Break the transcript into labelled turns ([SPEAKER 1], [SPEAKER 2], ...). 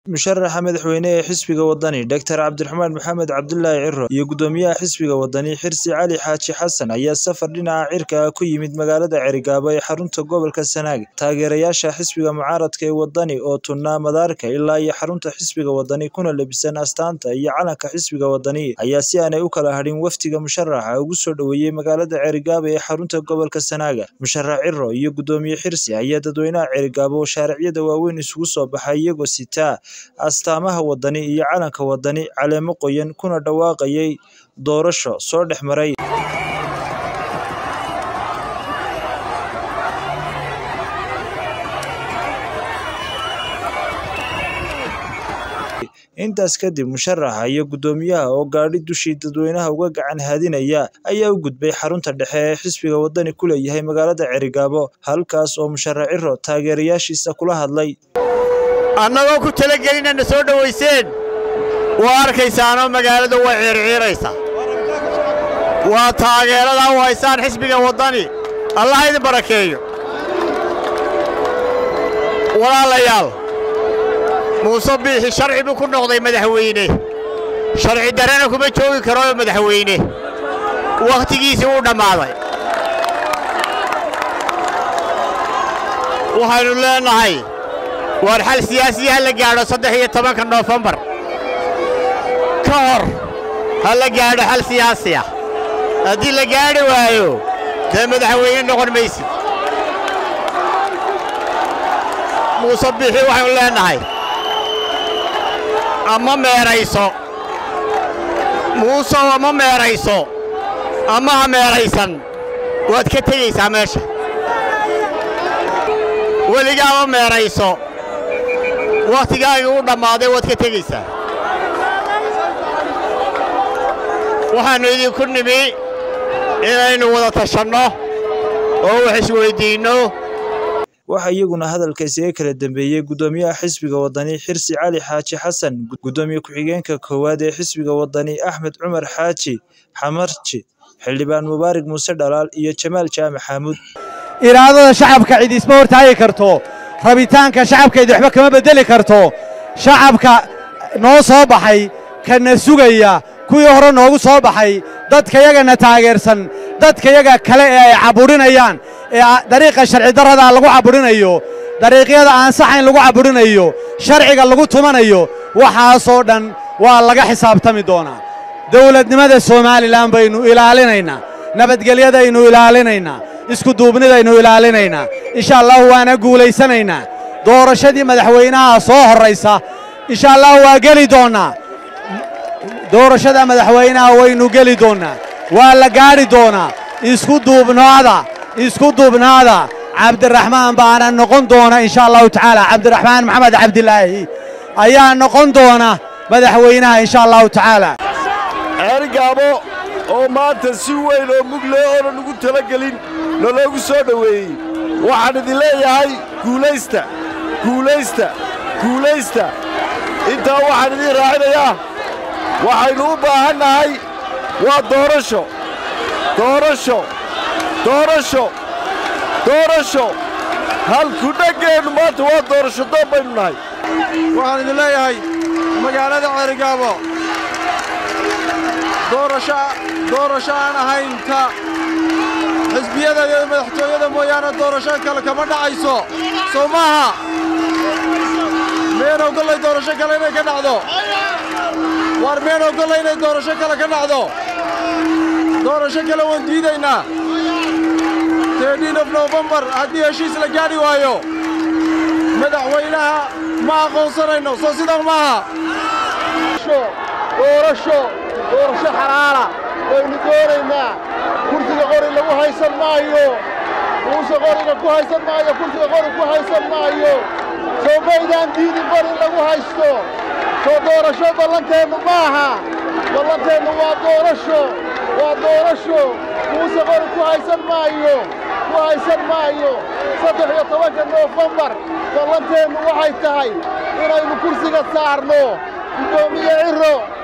[SPEAKER 1] musharaxa madaxweyne ee xisbiga wadani Dr Cabdiraxmaan Maxamed Cabdilaahi Ciro iyo gudoomiyaha xisbiga wadani Xirsi Cali Xaaji Xasan ayaa safar dhinaca cirka ah ku yimid magaalada Cerigabo ee xarunta gobolka Sanaag taageerayaasha xisbiga mucaaradka ee wadani oo tunnaa madaarka ilaa iyo xarunta xisbiga wadani kuna labisan astaanta iyo calanka xisbiga wadani ayaa si aanay u kala hadhin wafdiga musharaxa ugu soo dhoweeyey magaalada Cerigabo ee xarunta gobolka Sanaag musharax Ciro iyo gudoomiye Xirsi ayaa dadweynaha Cerigabo shaariciyada waaweyn isugu soo baxay iyagoo sita astaamaha wadani iyo calanka wadani caleemo qoyan kuna dhawaaqayay doorasho soo dhex maray intaas kadib musharaxa iyo gudoomiyaha oo gaadhi dushii dadweynaha uga gacan haadinaya ayaa u gudbay xarunta dhexe ee xisbiga wadani ku leeyahay magaalada Cerigabo halkaas oo musharax Ciro taageerayaashiisa kula hadlay
[SPEAKER 2] annagoo ku talagelinana soo dhowayseen waa arkaysaanoo magaalada way ciirciiraysaa waa taageeradaa u haysaan xisbiga waddani allah idin barakeeyo walaalayaal muuse biixi sharci buu ku noqday madaxweyne sharci darrena kuma joogi karoo madaxweyne wakhtigiisii wuu dhammaaday waxaynu leennahay waar xal siyaasiya ha la gaadho saddex iyo tobanka noofembar ka hor ha la gaadho xal siyaasi ah haddii la gaadhi waayo dee madaxweyne noqon maysid muuse biixi waxaynu leennahay ama meerayso muusow ama meerayso ama ha meeraysan waad ka tegaysaa meesha weligaama meerayso wakhtigaagii u dhammaaday waad ka tegaysaa waxaannu idinku nimi inaynu wada tashanno oo wax isweyddiinno
[SPEAKER 1] waxaa iyaguna hadalka isaga kala dambeeyey gudoomiyaha xisbiga wadani xirsi cali xaaji xasan gudoomiye ku-xigeenka koowaad ee xisbiga wadani axmed cumar xaaji xamarji xildhibaan mubaarig muuse dhalaal iyo jamaal jaamac xaamuud
[SPEAKER 3] iraadada shacabka cid isma hortaagi karto rabitaanka shacabkaydi waxba kama beddeli karto shacabka noo soo baxay kana sugaya kuwii hore noogu soo baxay dadkayagana taageersan dadkayaga kale ee ay cabudhinayaan ee dariiqa sharci darradaa lagu cabudhinayo dariiqyada aan saxayn lagu cabudhinayo sharciga lagu tumanayo waxaasoo dhan waa laga xisaabtami doonaa dawladnimada somalilan baynu ilaalinaynaa nabadgelyadaynu ilaalinaynaa iskuduubnidaynu ilaalinaynaa insha allahu waana guulaysanaynaa doorashadii madaxweynaha soo horraysa insha allahu waa geli doonnaa doorashada madaxweynaha waynu geli doonnaa waa la gaadhi doonaa isku duubnaada isku duubnaada cabdiraxmaan baana noqon doona insha allahu tacaala cabdiraxmaan maxamed cabdilaahi ayaa noqon doona madaxweynaha insha allahu tacaala
[SPEAKER 4] ceerigaabo oo maanta si weyn oo mugle oonan ugu talagelin naloogu soo dhoweeyey waxaan idin leeyahay guulaysta guulaysta guulaysta intaa waxaan idiin raacinayaa waxaynu u baahannahay waa doorasho doorasho doorasho doorasho halku dhaggeennu maanta waa doorasho doon baynu nahay
[SPEAKER 5] waxaan idin leeyahay magaalada ceerigaabo doorasho aan ahayn ta xisbiyada iyo madaxtooyada mooyaane doorasho kale kama dhacayso soo maaha meen ogollay doorasho kale inay ka dhacdo waar meen ogollay inay doorasho kale ka dhacdo doorasho kale waan diidaynaa teedhiin of nofembar haddii heshiis la gaadhi waayo madaxweynaha ma aqoonsanayno soo sidan maaha
[SPEAKER 4] doorasho doorasho xalaala waynu doonaynaa kursiga qori lagu haysan maayo muuse qoriga ku haysan maayo kursiga qori ku haysan maayo soo maydaan diidin qori lagu haysto soo doorasho ballanteennu maaha ballanteennu waa doorasho waa doorasho muuse qori ku haysan maayo ku haysan maayo saddex iyo tobanka noofembar ballanteennu waxay tahay inaynu kursiga saarno guddoomiye ciro